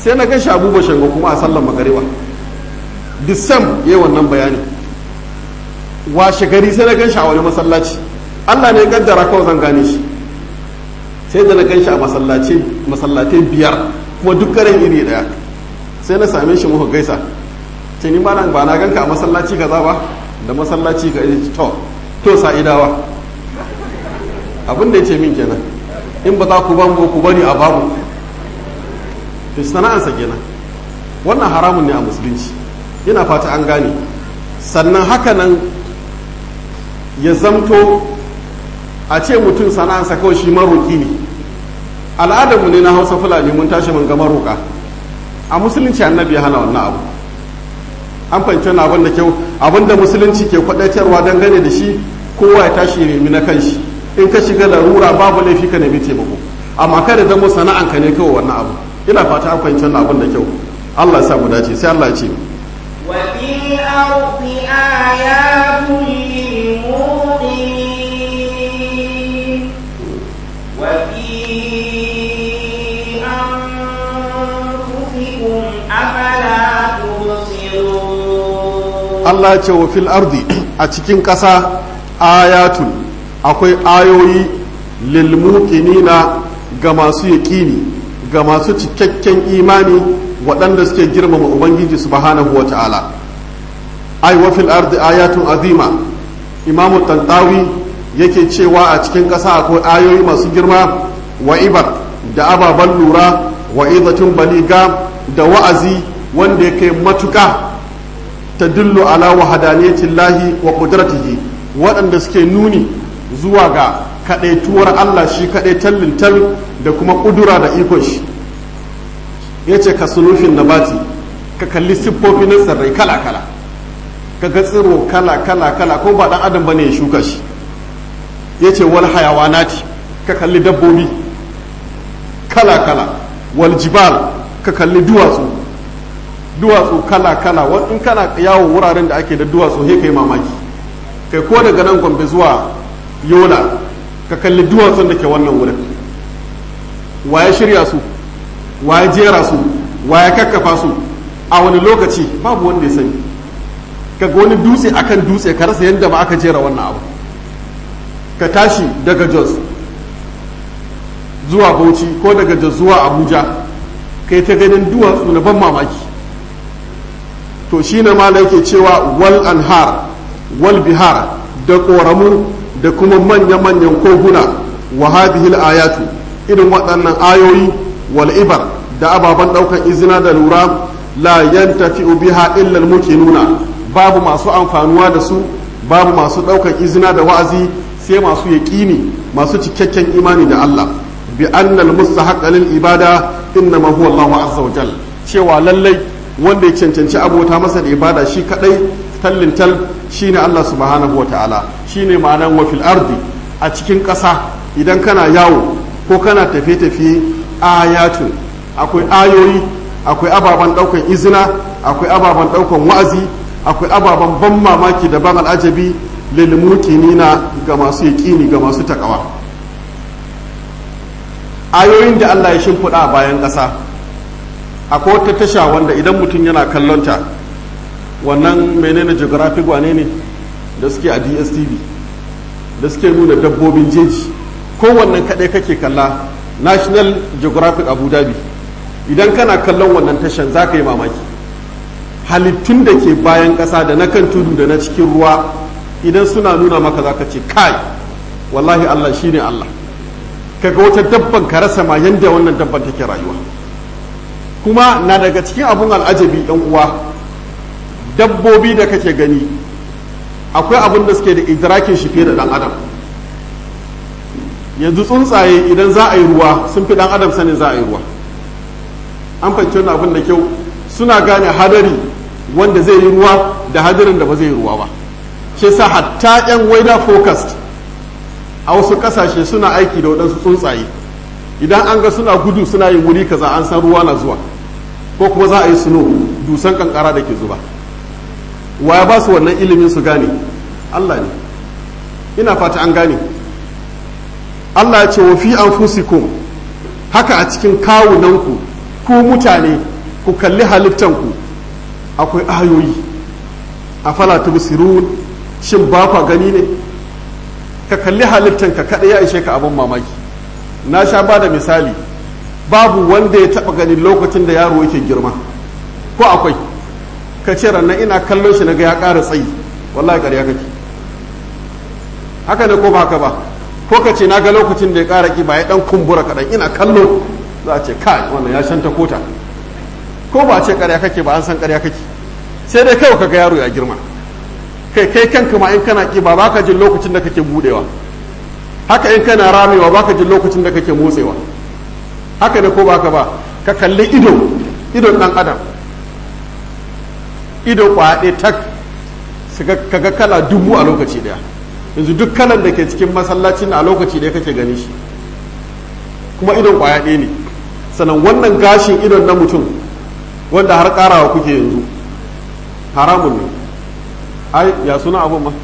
sai na gashi abubuwa shango kuma a sallan magariba disam ya yi wannan bayani washe gari sai na ganshi a wani masallaci allah ne ya gaddara kawai zan gane shi sai da na ganshi a masallatai biyar kuma duk karen iri daya sai na same shi muka gaisa ce ni ba ba na ganka a masallaci kaza ba da masallaci ka to to sa'idawa abin da ya ce min kenan in ba za ku ban ku bari a babu to sana'ansa kenan wannan haramun ne a musulunci ina fata an gane sannan haka nan ya zamto a ce mutum sana'ansa kawai shi maroki ne al'adarmu ne na hausa fulani mun tashi mun ga maroka a musulunci annabi ya hana wannan abu an fahimci wani abin da kyau abin da musulunci ke kwadaitarwa dangane da shi kowa ya tashi nemi na kanshi in ka shiga larura babu laifi ka nemi taimako amma kada zama sana'anka ne kawai wannan abu ina fata an fahimci wani abin da kyau Allah ya sa mu dace sai Allah ya ce وفي الأرض آيات للموقنين وفي أنفسكم أفلا تبصرون Allah ya ce wa fil ardi a cikin ƙasa ayatun akwai ayoyi lil muqinina ga masu yaƙini ga masu cikakken imani waɗanda suke girmama ubangiji subhanahu wa ta'ala ai wa fil ardi ayatun azima imamu tantawi yake cewa a cikin ƙasa akwai ayoyi masu girma wa ibar da ababen lura wa izatun baliga da wa'azi wanda ya kai matuƙa ta dillu ala wahadaniyatillahi wa qudratihi waɗanda suke nuni zuwa ga kaɗaituwar Allah shi kaɗai tallintal da kuma ƙudura da ikon shi ya ce ka sunufin nabati ka kalli siffofi na tsirrai kala-kala ka ga tsiro kala-kala-kala ko ba ɗan adam bane ya shuka shi ya ce wal hayawanati ka kalli dabbobi kala-kala wal jibal ka kalli duwatsu duwatsu kala-kala in kana yawo wuraren da ake da duwatsu he kai mamaki kai ko daga nan gombe zuwa yola ka kalli duwatsun da ke wannan wurin waye shirya su waye jera su waye kakkafa su a wani lokaci babu wanda ya sani kaga wani dutse akan dutse ka rasa yadda ba aka jera wannan abu ka tashi daga jos zuwa bauchi ko daga jos zuwa abuja kai ta ganin duwatsu na ban mamaki to shi ne ma yake cewa wal anhar wal bihar da ƙoramu da kuma manya-manyan koguna wa hadhihi ayatu irin waɗannan ayoyi wal ibar da ababen ɗaukar izina da lura la yantafi'u biha illa al nuna babu masu amfanuwa da su babu masu ɗaukar izina da wa'azi sai masu yaƙini masu cikakken imani da Allah bi annal mustahaq lil ibada innama huwa Allahu azza wa jal cewa lallai wanda ya cancanci abota masa da ibada shi kadai tallin tal shine Allah subhanahu wa ta'ala shine ma'anan wa fil ardi a cikin ƙasa idan kana yawo ko kana tafiye-tafiye ayatun akwai ayoyi akwai ababen ɗaukan izina akwai ababen ɗaukan wa'azi akwai ababen ban mamaki da ban al'ajabi lil muqinina ga masu yaƙini ga masu takawa ayoyin da Allah ya shimfiɗa a bayan ƙasa akwai wata tasha wanda idan mutum yana kallonta wannan menene geographic wane ne da suke a dstv da suke nuna dabbobin jeji kowannan kaɗai kake kalla national geographic abu dhabi idan kana kallon wannan tashan za ka yi mamaki halittun da ke bayan ƙasa da na kan tudu da na cikin ruwa idan suna nuna maka za ka ce kai wallahi allah shine allah kaga wata dabban ka rasa ma yanda wannan dabban take rayuwa kuma na daga cikin abun al'ajabi yan uwa dabbobi da kake gani akwai abin da suke da idrakin shi fiye da dan adam yanzu tsuntsaye idan za a yi ruwa sun fi dan adam sanin za a yi ruwa an fahimci wannan abin da kyau suna gane hadari wanda zai yi ruwa da hadarin da ba zai yi ruwa ba shi sa hatta yan weather focused a wasu kasashe suna aiki da waɗansu tsuntsaye idan an ga suna gudu suna yin wuri kaza an san ruwa na zuwa ko kuma za a yi suno dusan kankara da ke zuba wa ya ba su wannan ilimin su gane Allah ne ina fata an gane Allah ya ce wa fi anfusikum haka a cikin kawunanku ku mutane ku kalli halittanku akwai ayoyi a fala tubsirun shin ba kwa gani ne ka kalli halittanka kada ya ishe ka abin mamaki na sha ba da misali babu wanda ya taba ganin lokacin da yaro yake girma ko akwai ka ce rannan ina kallon shi naga ya ƙara tsayi wallahi ƙarya kake haka ne ko ba haka ba ko ka ce na ga lokacin da ya ƙara ƙiba ya ɗan kumbura kaɗan ina kallo za a ce kai wannan ya shanta kota ko ba ce ƙarya kake ba an san ƙarya kake sai dai kawai kaga yaro ya girma kai kai kanka ma in kana ƙiba ba ka jin lokacin da kake budewa haka in kana ramewa ba ka jin lokacin da kake motsewa haka ne ko ba ka ba ka kalli ido idon ɗan adam ido kwaɗe tak kaga kala dubu a lokaci ɗaya yanzu duk kalan da ke cikin masallacin a lokaci ɗaya kake gani shi kuma idon kwaya ɗaya ne sannan wannan gashin idon na mutum wanda har ƙarawa kuke yanzu haramun ne ai ya suna abun ma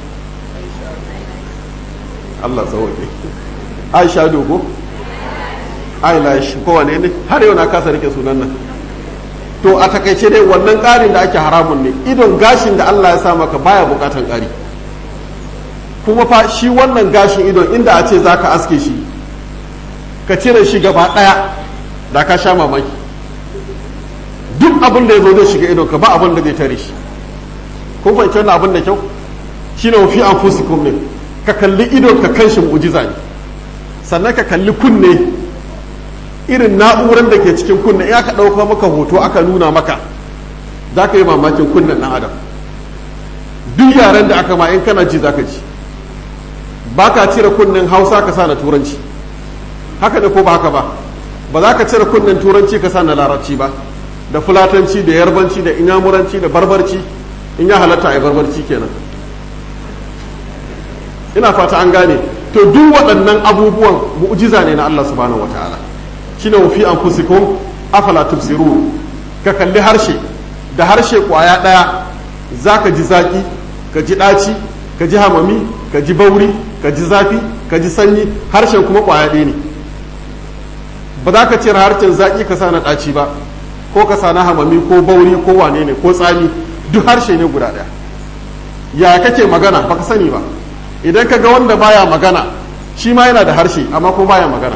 Allah sauke Aisha dogo ai lash kowane ne har yau na kasa rike sunan nan to a takaice dai wannan ƙarin da ake haramun ne idon gashin da Allah ya sa maka baya bukatan ƙari kuma fa shi wannan gashin idon inda a ce za ka aske shi ka cire shi gaba ɗaya da ka sha mamaki duk abin da ya zo zai shiga idon ka ba abin da zai tare shi kun fahimci wannan abin da kyau shi ne fi anfusikum ne ka kalli idon ka kan shi mu'jiza ne sannan ka kalli kunne irin na'urar da ke cikin kunne in aka ɗauka maka hoto aka nuna maka za ka yi mamakin kunnen ɗan adam duk yaren da aka ma in kana ji za ka ji ba ka cire kunnen hausa ka sa na turanci haka ne ko ba haka ba ba za ka cire kunnen turanci ka sa na larabci ba da fulatanci da yarbanci da inyamuranci da barbarci in ya halatta a barbarci kenan ina fata an gane to duk waɗannan abubuwan mu'jiza ne na Allah subhanahu wataala shine wa fi anfusikum afala tubsirun ka kalli harshe da harshe kwaya ɗaya zaka ji zaki ka ji ɗaci ka ji hamami ka ji bauri ka ji zafi ka ji sanyi harshen kuma kwaya ɗaya ne ba za ka cire harshen zaki ka sa na ɗaci ba ko ka sa na hamami ko bauri ko wane ne ko tsami duk harshe ne guda ɗaya ya kake magana baka sani ba idan ka ga wanda baya magana shi ma yana da harshe amma ko baya magana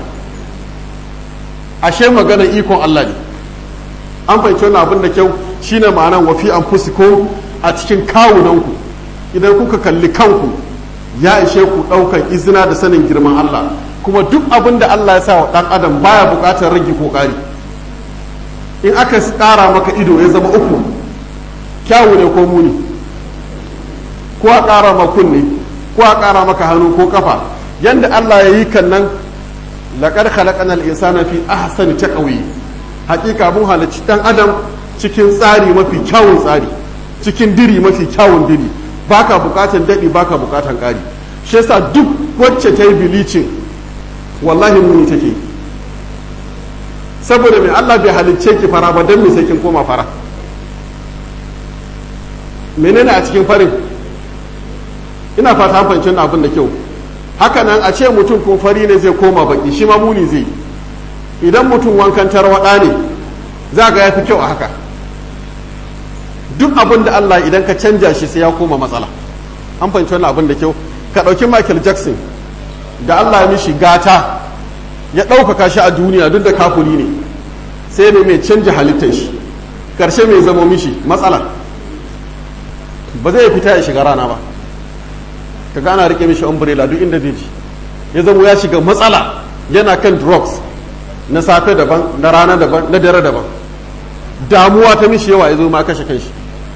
ashe magana ikon Allah ne an fahimci wannan abin da kyau shine ma'anan wafi an fusiko a cikin kawunanku idan kuka kalli kanku ya ishe ku ɗaukan izina da sanin girman Allah kuma duk abin da Allah ya sa wa ɗan adam baya buƙatar rage ko ƙari in aka ƙara maka ido ya zama uku kyawu ne ko muni ko a ƙara ma kunne ko a ƙara maka hannu ko kafa yanda Allah ya yi kan nan laƙar khalaƙanar insana fi ahsani taqwi hakika mun halarci ɗan adam cikin tsari mafi kyawun tsari cikin diri mafi kyawun diri baka bukatan daɗi baka bukatan ƙari shi yasa duk wacce ta yi bilicin wallahi muni take saboda mai Allah bai halicce ki fara ba don me sai kin koma fara menene a cikin farin ina fata an fahimci abin da kyau haka nan a ce mutum ko fari ne zai koma baki shi ma muni zai idan mutum wankan tarwaɗa ne za ga ya fi kyau a haka duk abin da Allah idan ka canja shi sai ya koma matsala an fahimci wannan abin da kyau ka ɗauki Michael Jackson da Allah ya mishi gata ya ɗaukaka shi a duniya duk da kafuri ne sai ne mai canja halittar shi ƙarshe mai zama mishi matsala ba zai fita ya shiga rana ba ka gana rike mishi umbrella duk inda zai ji ya zama ya shiga matsala yana kan drugs na safe daban na rana daban na dare daban damuwa ta mishi yawa ya zo ma kashe kanshi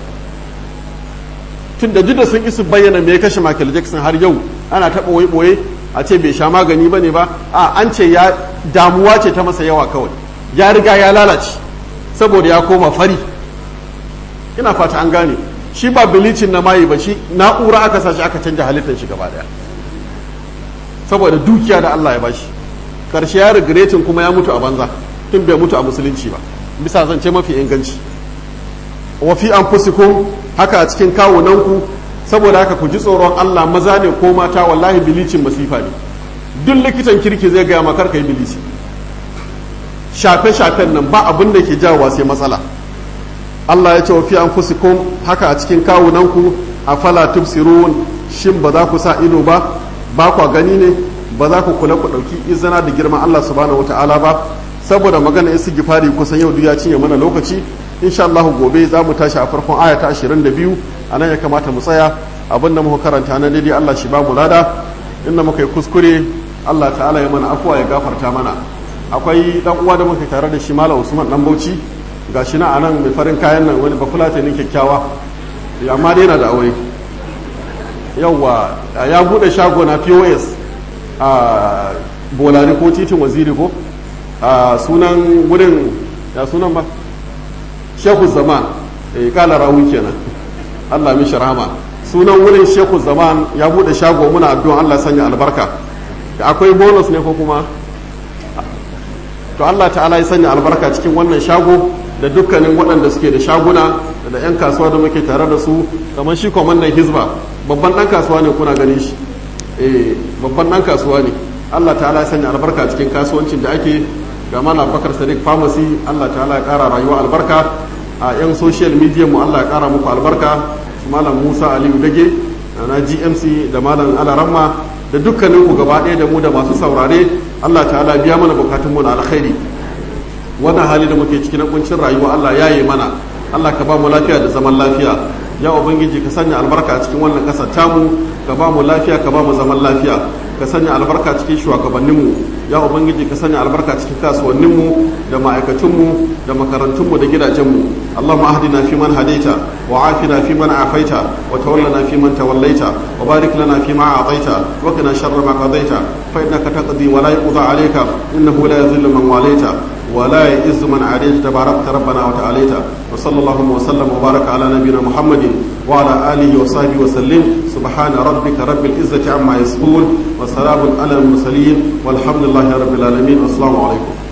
tun da da sun isu bayyana me ya kashe Michael Jackson har yau ana taɓa ɓoye-ɓoye a ce bai sha magani ba ne ba a an ce ya damuwa ce ta masa yawa kawai ya riga ya lalace saboda ya koma fari ina fata an gane shi ba bilicin na mayi ba shi na'ura aka sa shi aka canja halittar shi gaba daya saboda dukiya da Allah ya bashi karshe ya regretin kuma ya mutu a banza tun bai mutu a musulunci ba bisa zance mafi inganci wa fi anfusikum haka a cikin kawunanku saboda haka ku ji tsoron Allah maza ne ko mata wallahi bilicin masifa ne duk likitan kirki zai gaya makar kai bilici shafe-shafen nan ba abin da ke jawowa sai matsala Allah ya ce wa fi anfusikum haka a cikin kawunanku afala tubsirun shin ba za ku sa ido ba ba kwa gani ne ba za ku kula ku ɗauki izina da girman Allah subhanahu wata'ala ba saboda magana isi gifari kusan yau ya cinye mana lokaci insha Allah gobe za mu tashi a farkon aya ta 22 a nan ya kamata mu tsaya abin da muka karanta na daidai Allah shi ba mu lada inda muka yi kuskure Allah ta'ala ya mana afuwa ya gafarta mana akwai dan uwa da muka tare da shi Malam Usman dan Bauchi gashi na anan mai farin kayan nan wani bafulata ne kyakkyawa amma dai yana da aure yauwa ya bude shago na pos a bolari ko titin waziri ko a sunan wurin ya sunan ba shehu zaman e kala rawu kenan allah mishi rahama sunan wurin shehu zaman ya bude shago muna addu'an allah sanya albarka akwai bonus ne ko kuma to allah ta'ala ya sanya albarka cikin wannan shago da dukkanin waɗanda suke da shaguna da 'yan kasuwa da muke tare da su kamar shi kwamandan hizba babban ɗan kasuwa ne kuna ganin shi eh babban ɗan kasuwa ne allah ta'ala ya sanya albarka cikin kasuwancin da ake ga mana bakar sadiq pharmacy allah ta'ala ya ƙara rayuwa albarka a 'yan social media mu allah ya ƙara muku albarka malam musa aliyu dage na gmc da malam alaramma da dukkanin ku gaba ɗaya da mu da masu saurare allah ta'ala biya mana bukatunmu na alkhairi wannan hali da muke ciki na kuncin rayuwa Allah ya yi mana Allah ka ba mu lafiya da zaman lafiya ya ubangiji ka sanya albarka a cikin wannan kasar tamu ka ba mu lafiya ka ba mu zaman lafiya ka sanya albarka cikin shugabanninmu ya ubangiji ka sanya albarka cikin kasuwanninmu da ma'aikatunmu da makarantunmu da gidajenmu Allahumma ahdina fi man hadaita wa afina fi man afaita wa tawallana fi man tawallaita wa barik lana fi ma a'taita wa qina sharra ma qadaita fa innaka taqdi wa la yuqda alayka innahu la yadhillu man walaita ولا يئز من عاديت تباركت ربنا وتعاليت وصلى الله وسلم وبارك على نبينا محمد وعلى آله وصحبه وسلم سبحان ربك رب العزة عما يصفون وسلام على المرسلين والحمد لله رب العالمين والسلام عليكم